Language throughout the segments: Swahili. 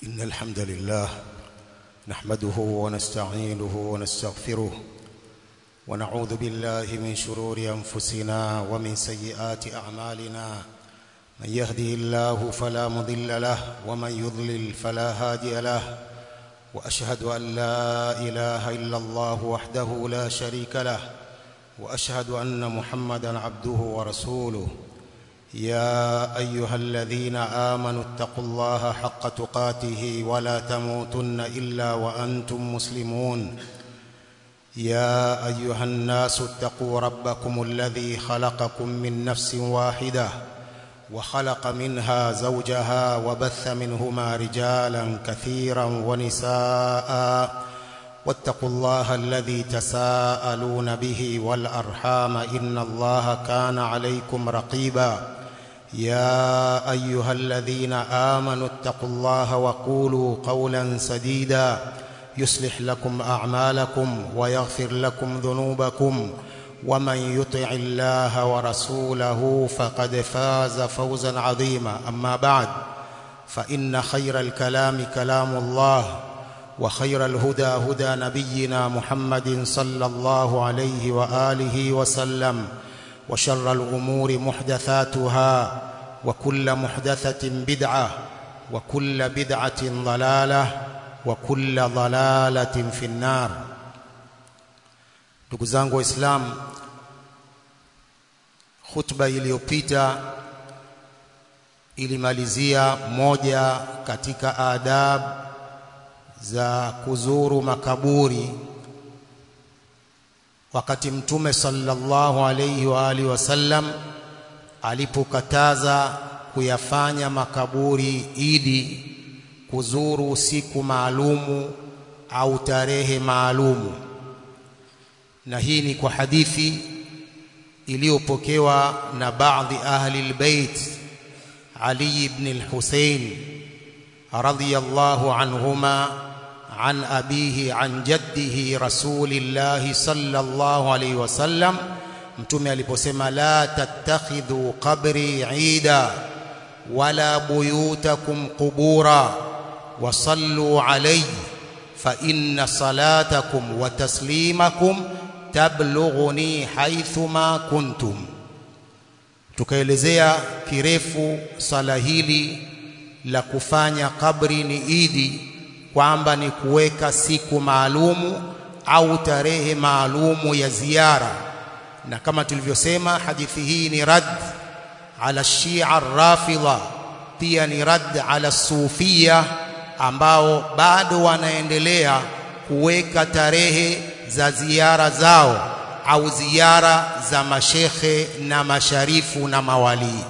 إن الحمد لله نحمده ونستعينه ونستغفره ونعوذ بالله من شرور أنفسنا ومن سيئات أعمالنا من يهده الله فلا مضل له ومن يضلل فلا هادي له وأشهد أن لا إله إلا الله وحده لا شريك له وأشهد أن محمدا عبده ورسوله يا أيها الذين آمنوا اتقوا الله حق تقاته ولا تموتن إلا وأنتم مسلمون يا أيها الناس اتقوا ربكم الذي خلقكم من نفس واحدة وخلق منها زوجها وبث منهما رجالا كثيرا ونساء واتقوا الله الذي تساءلون به والأرحام إن الله كان عليكم رقيبا يا أيها الذين آمنوا اتقوا الله وقولوا قولا سديدا يصلح لكم أعمالكم ويغفر لكم ذنوبكم ومن يطع الله ورسوله فقد فاز فوزا عظيما أما بعد فإن خير الكلام كلام الله وخير الهدى هدى نبينا محمد صلى الله عليه وآله وسلم وشر الأمور محدثاتها وكل محدثة بدعة وكل بدعة ضلالة وكل ضلالة في النار ndugu zangu waislamu khutba iliyopita ilimalizia moja katika adab za kuzuru makaburi wakati mtume sallallahu alayhi wa alihi wasallam alipokataza kuyafanya makaburi idi kuzuru siku maalumu au tarehe maalumu na hii ni kwa hadithi iliyopokewa na baadhi ahli albayt Ali ibn al-Husayn radiyallahu anhuma عن أبيه عن جده رسول الله صلى الله عليه وسلم mtume aliposema la tattakhidhu qabri ida wala buyutakum qubura wa sallu alayhi fa inna salatakum wa taslimakum tablughuni haythuma kuntum tukaelezea kirefu sala hili la kufanya kabri ni idi kwamba ni kuweka siku maalumu au tarehe maalumu ya ziara na kama tulivyosema hadithi hii ni rad ala shia rafidha pia ni rad ala sufia ambao bado wanaendelea kuweka tarehe za ziara zao au ziara za mashekhe na masharifu na mawalii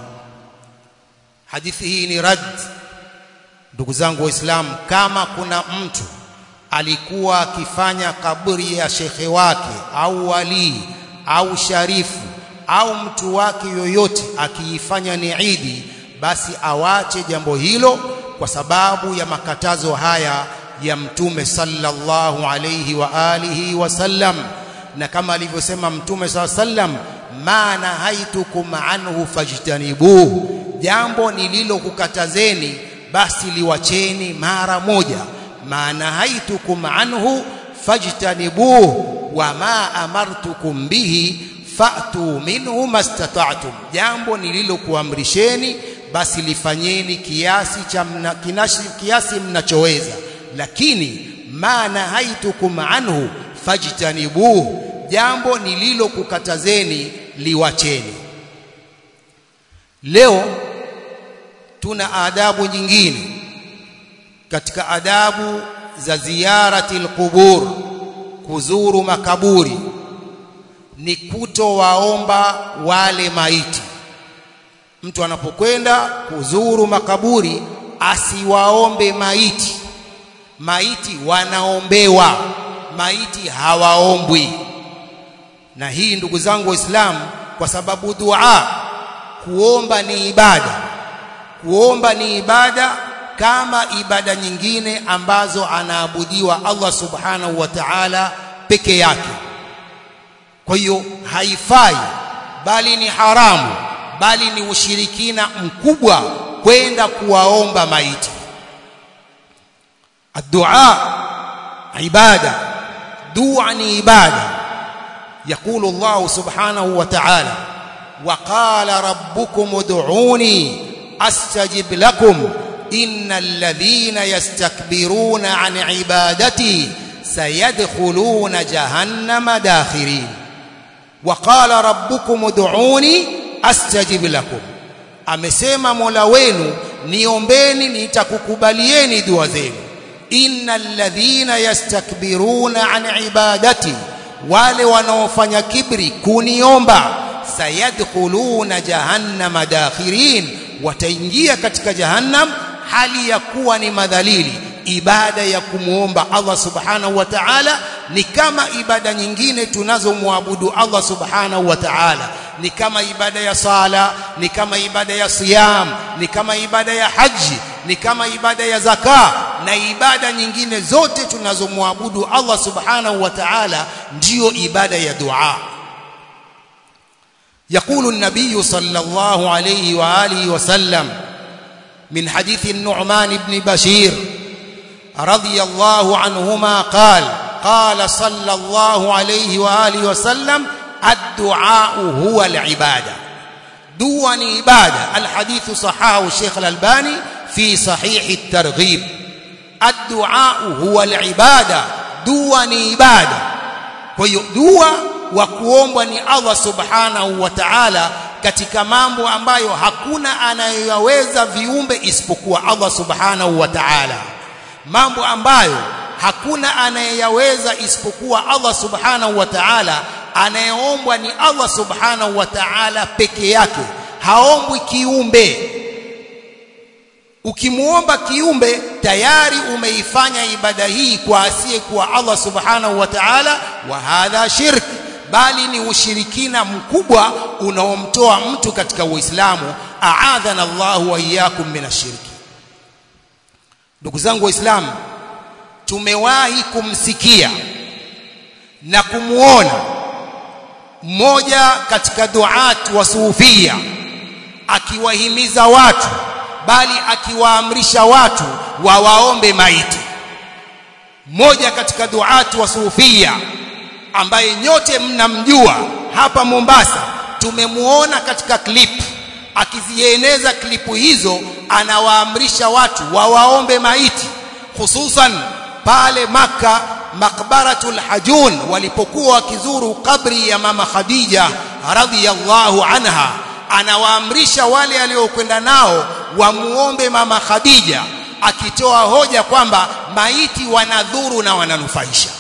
hadithi hii ni rad ndugu zangu waislamu kama kuna mtu alikuwa akifanya kaburi ya shekhe wake au walii au sharifu au mtu wake yoyote akiifanya ni idi basi awache jambo hilo kwa sababu ya makatazo haya ya mtume sallallahu alayhi wa alihi wasallam na kama alivyosema mtume sallam ma nahaitukum anhu fajtanibuhu jambo nililokukatazeni basi liwacheni mara moja maana haitukum anhu fajtanibuhu wama amartukum bihi fa'tu minhu mastata'tum jambo nililokuamrisheni basi lifanyeni kiasi cha mna, kinashi, kiasi mnachoweza lakini maana haitukum anhu fajtanibuhu jambo nililokukatazeni liwacheni leo tuna adabu nyingine katika adabu za ziyarati alqubur kuzuru makaburi ni kutowaomba wale maiti mtu anapokwenda kuzuru makaburi asiwaombe maiti maiti wanaombewa maiti hawaombwi na hii ndugu zangu waislamu kwa sababu dua kuomba ni ibada kuomba ni ibada kama ibada nyingine ambazo anaabudiwa Allah subhanahu wa ta'ala peke yake kwa hiyo haifai bali ni haramu bali ni ushirikina mkubwa kwenda kuwaomba maiti الدعاء عبادة دعني عبادة يقول الله سبحانه وتعالى وقال ربكم ادعوني أستجب لكم إن الذين يستكبرون عن عبادتي سيدخلون جهنم داخرين وقال ربكم ادعوني أستجب لكم amesema Mola wenu niombeni nitakukubalieni dua zenu innal ladhina yastakbiruna an ibadati wale wanaofanya kibri kuniomba sayadkhuluna jahannama dakhirin wataingia katika jahannam hali ya kuwa ni madhalili ibada ya kumuomba Allah subhanahu wa ta'ala ni kama ibada nyingine tunazomwabudu Allah subhanahu wa ta'ala ni kama ibada ya sala ni kama ibada ya siyam ni kama ibada ya haji ni kama ibada ya zaka na ibada nyingine zote tunazomwabudu Allah subhanahu wa ta'ala ndiyo ibada ya dua يقول النبي صلى الله عليه واله وسلم من حديث النعمان بن بشير رضي الله عنهما قال قال صلى الله عليه واله وسلم الدعاء هو العباده دعاء عباده الحديث صححه الشيخ الألباني في صحيح الترغيب الدعاء هو العباده دعاء عباده kwa dua wa kuombwa ni Allah subhanahu wa ta'ala katika mambo ambayo hakuna anayoweza viumbe isipokuwa Allah subhanahu wa ta'ala mambo ambayo hakuna anayeyaweza isipokuwa Allah subhanahu wa ta'ala anayeombwa ni Allah subhanahu wa ta'ala peke yake haombwi kiumbe ukimuomba kiumbe tayari umeifanya ibada hii kwa asiye kwa Allah subhanahu wa ta'ala wa hadha shirk bali ni ushirikina mkubwa unaomtoa mtu katika Uislamu aadhana Allahu wa iyyakum minashirki ndugu zangu waislamu tumewahi kumsikia na kumuona mmoja katika duat wa sufia akiwahimiza watu bali akiwaamrisha watu wawaombe maiti mmoja katika duat wa sufia ambaye nyote mnamjua hapa Mombasa tumemuona katika clip akizieneza klipu hizo anawaamrisha watu wawaombe maiti hususan pale maka makbaratul hajun walipokuwa wakizuru kabri ya mama Khadija radhiyallahu anha anawaamrisha wale aliokwenda nao wamuombe mama Khadija akitoa hoja kwamba maiti wanadhuru na wananufaisha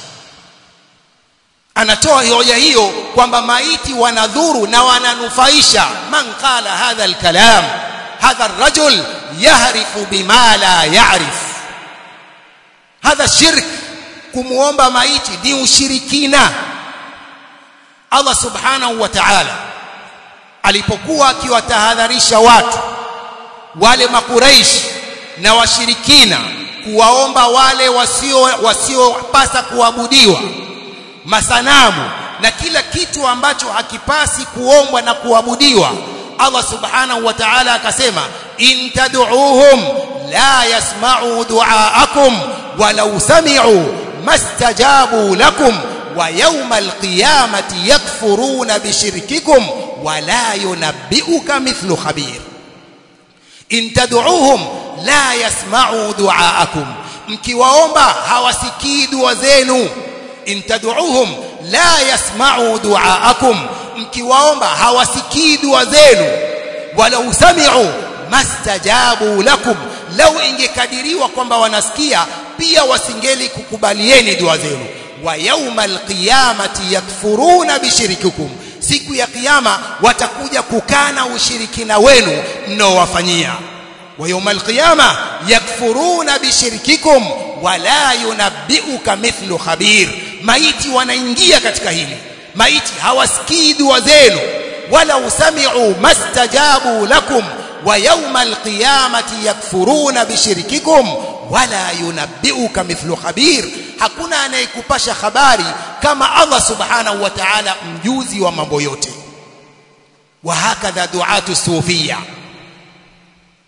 anatoa hoja hiyo kwamba maiti wanadhuru na wananufaisha man qala hadha alkalam hadha arrajul yahrifu bima la ya'rif hadha shirk kumuomba maiti ni ushirikina Allah subhanahu wa ta'ala alipokuwa akiwatahadharisha watu wale makuraish na washirikina kuwaomba wale wasio wasiopasa kuabudiwa masanamu na kila kitu ambacho hakipasi kuombwa na kuabudiwa Allah subhanahu wa ta'ala akasema in tad'uuhum la yasma'u du'aakum walau sami'u mastajabu lakum wa yawmal qiyamati yakfuruna bishirkikum wa la yunabbi'uka mithlu khabir in tad'uuhum la yasma'u du'aakum mkiwaomba hawasikii dua zenu in tad'uuhum la yasma'u du'aakum mkiwaomba hawasikii dua zenu wala usami'u mastajabu lakum lau ingekadiriwa kwamba wanasikia pia wasingeli kukubalieni dua zenu wa yaumal qiyamati yakfuruna bishirikikum siku ya kiyama watakuja kukana ushirikina wenu mnaowafanyia wa yaumal qiyama yakfuruna bishirikikum wala yunabbiuka mithlu khabir maiti wanaingia katika hili maiti hawasikii dua zenu wala usami'u mastajabu lakum wa yawmal qiyamati yakfuruna bishirkikum wala yunabbiuka mithlu khabir hakuna anayekupasha habari kama Allah subhanahu wa ta'ala mjuzi wa mambo yote wa hakadha duatu sufia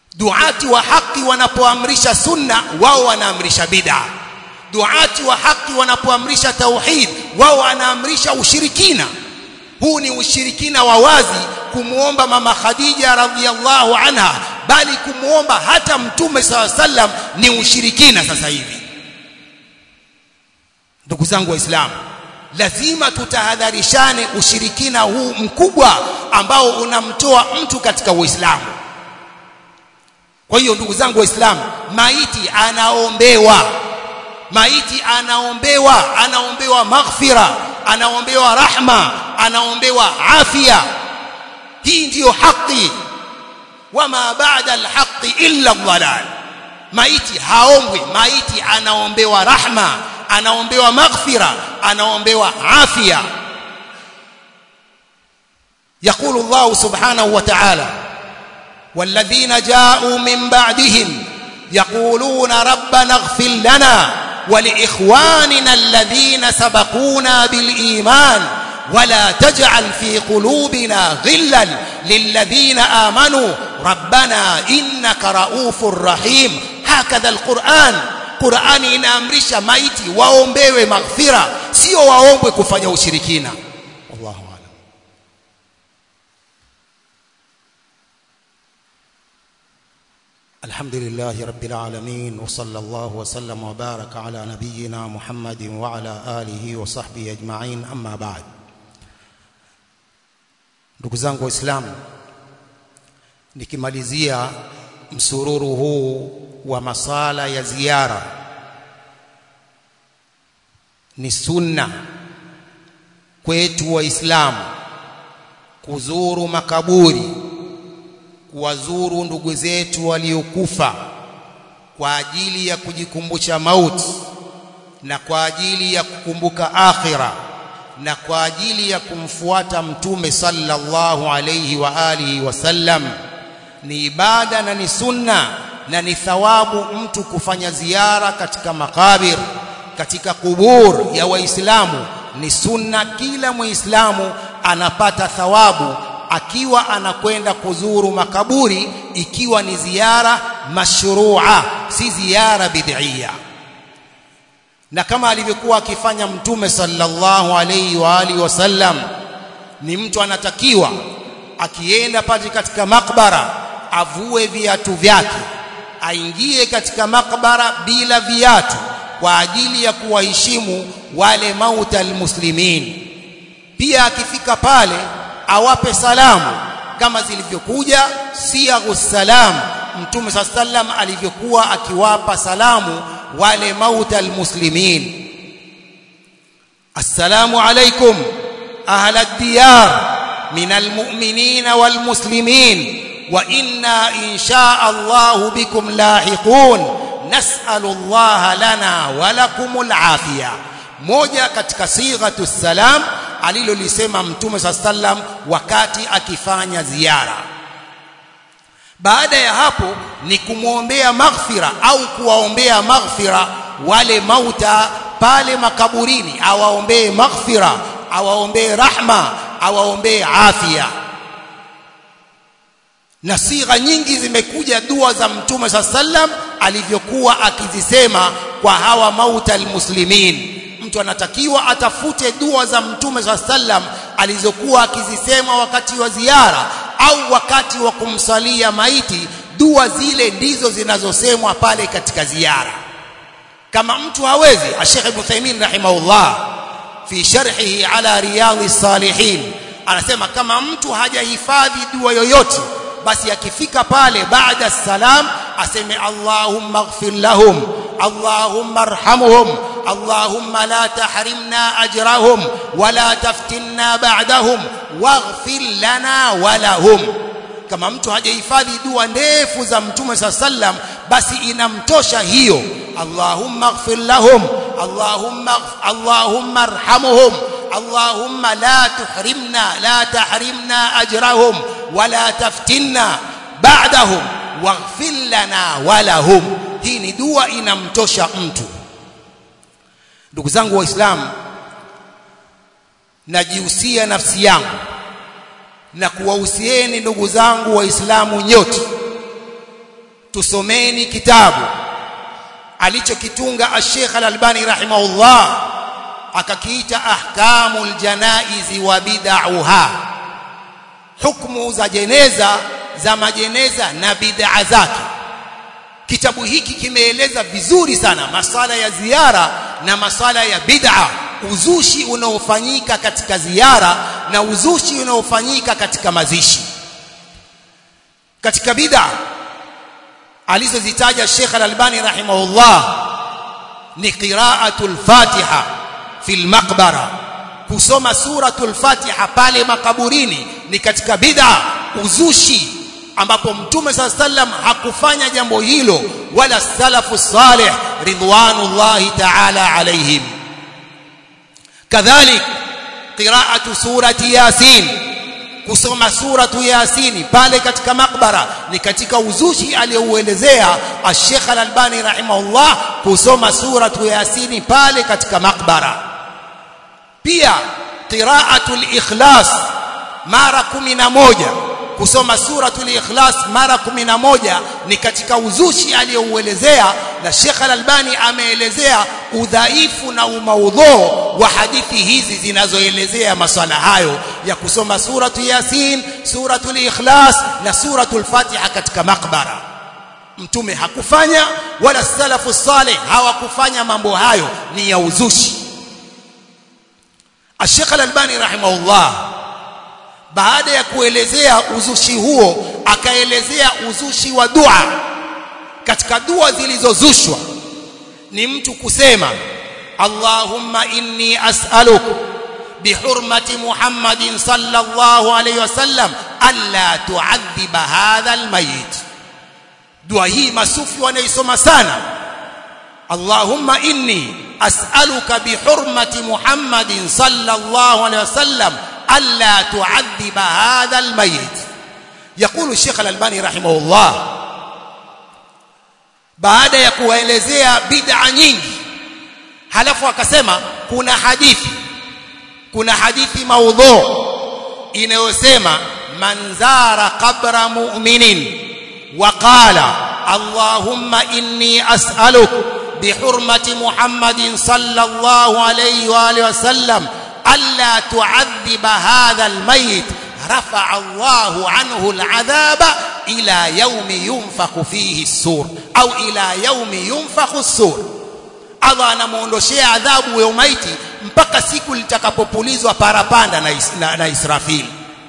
duati wa haki wanapoamrisha sunna wao wanaamrisha bid'a duati wa haki wanapoamrisha tauhid wao wanaamrisha ushirikina huu ni ushirikina wa wazi kumuomba mama Khadija radhiallahu anha bali kumuomba hata mtume saw sallam ni ushirikina sasa hivi ndugu zangu waislamu lazima tutahadharishane ushirikina huu mkubwa ambao unamtoa mtu katika uislamu kwa hiyo ndugu zangu waislamu maiti anaombewa maiti anaombewa anaombewa maghfira anaombewa rahma anaombewa afya hii ndiyo haki wama baada alhaqi illa dhalal maiti haombwi maiti anaombewa rahma anaombewa maghfira anaombewa afya يقول الله سبحانه وتعالى والذين جاءوا من بعدهم يقولون ربنا اغفر لنا ولإخواننا الذين سبقونا بالإيمان ولا تجعل في قلوبنا غلا للذين آمنوا ربنا إنك رؤوف رحيم هكذا القرآن Qur'ani inaamrisha maiti waombewe maghfira sio waombwe kufanya ushirikina wallahu a'lam الحمد لله رب العالمين وصلى الله وسلم وبارك على نبينا محمد وعلى آله وصحبه أجمعين أما بعد ndugu zangu waislamu nikimalizia msururu huu wa masala ya ziara ni sunna kwetu waislamu kuzuru makaburi kuwazuru ndugu zetu waliokufa kwa ajili ya kujikumbusha mauti na kwa ajili ya kukumbuka akhira na kwa ajili ya kumfuata mtume sallallahu alayhi wa alihi wasallam ni ibada na ni sunna na ni thawabu mtu kufanya ziara katika makabir katika kubur ya waislamu ni sunna kila muislamu anapata thawabu akiwa anakwenda kuzuru makaburi ikiwa ni ziara mashrua si ziara bid'ia na kama alivyokuwa akifanya mtume sallallahu alayhi wa alihi wasallam ni mtu anatakiwa akienda pale katika makbara avue viatu vyake aingie katika makbara bila viatu kwa ajili ya kuwaheshimu wale mauta almuslimin pia akifika pale awape salamu kama zilivyokuja siyaghu salam mtume saa sallam alivyokuwa akiwapa salamu wale mauta almuslimin assalamu alaikum ahla diyar min almu'minin walmuslimin wa inna insha Allah bikum lahiqun nas'alu Allah lana wa lakumul afiyah moja katika sighatu salam alilolisema mtume saa sallam wakati akifanya ziara baada ya hapo ni kumwombea maghfira au kuwaombea maghfira wale mauta pale makaburini awaombee maghfira awaombee rahma awaombee afya na sigha nyingi zimekuja dua za mtume saa sallam alivyokuwa akizisema kwa hawa mauta almuslimin mtu anatakiwa atafute dua za mtume saa sallam alizokuwa akizisema wakati wa ziara au wakati wa kumsalia maiti dua zile ndizo zinazosemwa pale katika ziara kama mtu hawezi Sheikh Ibn Taymin rahimahullah fi sharhihi ala riyadhi salihin anasema kama mtu hajahifadhi dua yoyote basi akifika pale baada salam aseme Allahumma ighfir lahum Allahumma arhamhum Allahumma la tahrimna ajrahum wala taftinna ba'dahum waghfir lana wa lahum kama mtu hajahifadhi dua ndefu za mtume sa sallam basi inamtosha hiyo Allahumma ighfir lahum Allahumma Allahumma arhamhum Allahumma la tuhrimna la tahrimna ajrahum wala taftinna ba'dahum waghfir lana wa lahum hii ni dua inamtosha mtu ndugu zangu waislamu najihusia nafsi yangu na kuwahusieni ndugu zangu waislamu nyote tusomeni kitabu alichokitunga Sheikh Al-Albani rahimahullah akakiita ahkamul janaizi wa bid'aha hukumu za jeneza za majeneza na bid'a zake kitabu hiki kimeeleza vizuri sana masala ya ziara na masala ya bid'a uzushi unaofanyika katika ziara na uzushi unaofanyika katika mazishi katika bid'a alizozitaja Sheikh Al-Albani rahimahullah ni qira'atul Fatiha fil maqbara kusoma suratul Fatiha pale makaburini ni katika bid'a uzushi ambapo mtume saa sallam hakufanya jambo hilo wala salafu salih ridwanullahi ta'ala alaihim kadhalik qira'atu surati yasin kusoma suratu yasini pale katika makbara ni katika uzushi aliyouelezea Sheikh Al-Albani rahimahullah kusoma suratu yasini pale katika makbara pia qira'atul ikhlas mara 11 kusoma suratul ikhlas mara 11 ni katika uzushi aliyouelezea na Sheikh Al-Albani ameelezea udhaifu na umaudhoo wa hadithi hizi zinazoelezea maswala hayo ya kusoma suratu Yasin, suratul Ikhlas na suratul Fatiha katika makbara. Mtume hakufanya wala salafu saleh hawakufanya mambo hayo, ni ya uzushi. Sheikh Al-Albani rahimahullah baada ya kuelezea uzushi huo akaelezea uzushi wa dua katika dua zilizozushwa ni mtu kusema Allahumma inni as'aluk bihurmati Muhammadin sallallahu alayhi wasallam alla tu'adhiba hadha almayit dua hii masufi wanaisoma sana Allahumma inni as'aluka bihurmati Muhammadin sallallahu alayhi wasallam ألا تعذب هذا الميت يقول الشيخ الألباني رحمه الله baada ya kuwaelezea bid'a nyingi halafu akasema kuna hadithi kuna hadithi maudhu inayosema man zara qabra mu'minin wa qala allahumma inni as'aluk bihurmati muhammadin sallallahu alayhi wa alihi wasallam ألا تعذب هذا الميت رفع الله عنه العذاب إلى يوم ينفخ فيه السور أو إلى يوم ينفخ السور Allah anamuondoshea adhabu ya maiti mpaka siku litakapopulizwa parapanda na, is, na, na Israfil.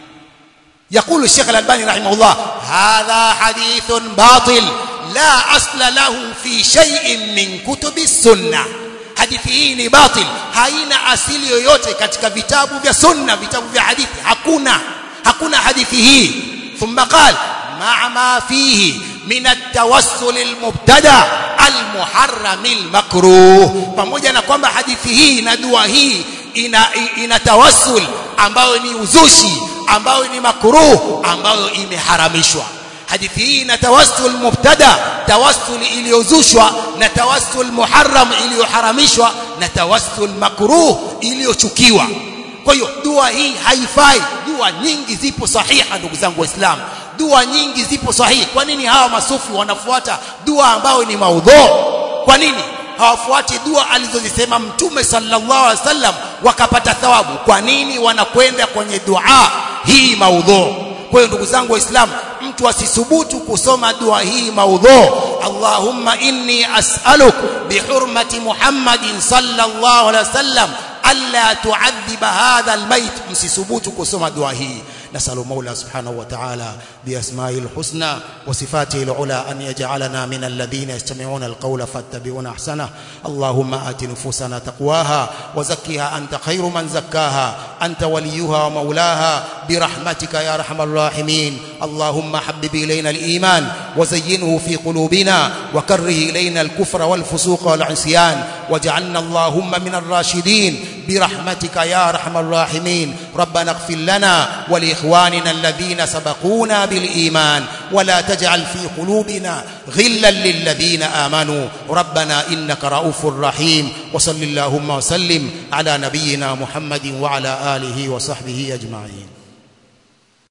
يقول الشيخ الألباني رحمه الله هذا حديث باطل لا أصل له في شيء من كتب السنة hadithi hii ni batil haina asili yoyote katika vitabu vya sunna vitabu vya hadithi hakuna hakuna hadithi hii thumma qala ma'a ma fihi min at-tawassul al-mubtada al-muharram al-makruh pamoja na kwamba hadithi hii na dua hii ina ina tawassul ambayo ni uzushi ambayo ni makruh ambayo imeharamishwa hadithi hii ina tawassul mubtada tawassul iliyozushwa na tawassul muharram iliyoharamishwa na tawassul makruh iliyochukiwa kwa hiyo dua hii haifai dua nyingi zipo sahiha ndugu zangu waislamu dua nyingi zipo sahihi kwa nini hawa masufi wanafuata dua ambayo ni maudhu kwa nini hawafuati dua alizozisema mtume sallallahu alaihi wasallam wakapata thawabu kwa nini wanakwenda kwenye dua hii maudhu kwa hiyo ndugu zangu waislamu mtu asisubutu kusoma dua hii maudhu Allahumma inni as'aluk bihurmati Muhammadin sallallahu alaihi wasallam alla tu'adhiba hadha almayt msisubutu kusoma dua hii نسأل مولى سبحانه وتعالى بأسمائه الحسنى وصفاته العلى أن يجعلنا من الذين يستمعون القول فاتبعون أحسنه اللهم آت نفوسنا تقواها وزكها أنت خير من زكاها أنت وليها ومولاها برحمتك يا أرحم الراحمين اللهم حبب إلينا الإيمان وزينه في قلوبنا وكره إلينا الكفر والفسوق والعصيان واجعلنا اللهم من الراشدين برحمتك يا أرحم الراحمين ربنا اغفر لنا ولإخواننا الذين سبقونا بالإيمان ولا تجعل في قلوبنا غلا للذين آمنوا ربنا إنك رؤوف رحيم وصل اللهم وسلم على نبينا محمد وعلى آله وصحبه أجمعين